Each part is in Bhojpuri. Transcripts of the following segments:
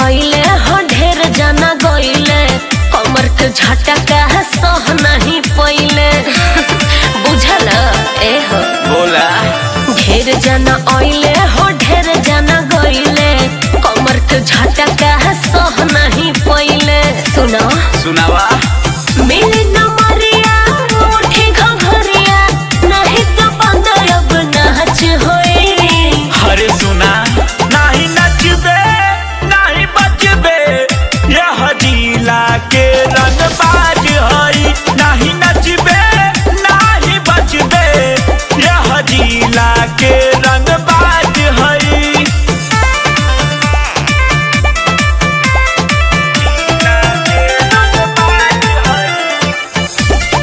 अइले हो ढेर जाना गइले कमर के झटका है सह नहीं पइले बुझल ए हो बोला ढेर जाना अइले हो ढेर जाना गइले कमर के झटका है सह नहीं पइले सुनो सुनावा मिली न मरिया उठी घघरिया नहीं तो बंदर अब नाच होई हरे सुना नाही नचबे नाही बचबे यह जिला के रंगबाज हई नाही नचबे नाही बचबे यह जिला के रंगबाज हई जिला के रंगबाज हई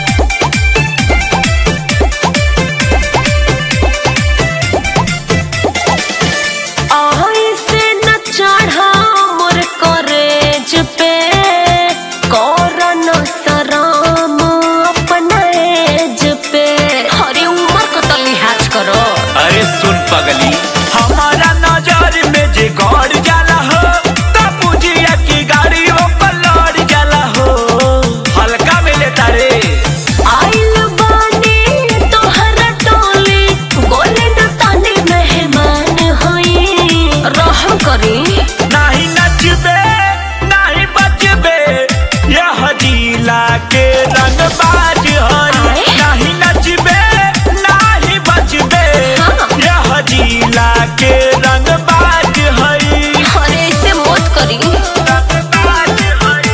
ऐसे न चढ़ा मोर करेज पे करन शरम अपना एज पे हरे उम्र को तो लिहाज करो अरे सुन पगली हमारा नजर में जे गौर जाला हो तब बुझिया की गाड़ी वो पलट जाला हो हल्का में लेता रे आइल बानी तोहरा टोली बोले न तानी मेहमान होई रहम करी नहीं नचबे नहीं बचबे यह जिला के रंगबाज हई नहीं नचबे नहीं बचबे यह जिला के रंगबाज हई अरे ऐसे मत करी रंगबाज हई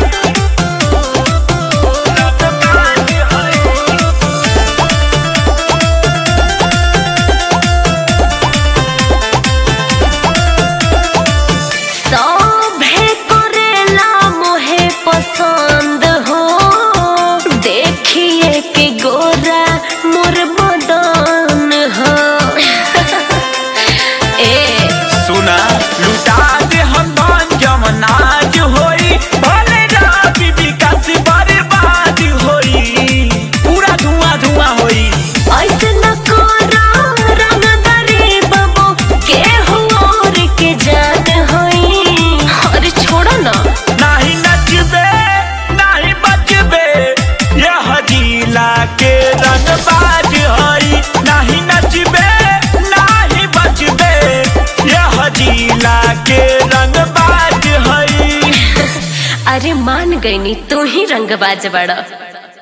रंगबाज हई सभे करेला मोहे पसंद हो देखिए के गोरा मोर बदन हो ए सुना लुटा दे हम मन जमनाज होई भले राबी विकास बर्बाद होई पूरा धुआं धुआं होई ऐसे न करो रंगदारी बाबू के हो और के जान होई अरे छोड़ो ना नहीं नचबे नहीं बचबे यह जिला के रंगबाज हई नहीं नचबे नहीं बचबे यह जिला के रंगबाज हई अरे मान गई नी तू ही रंगबाज बड़ा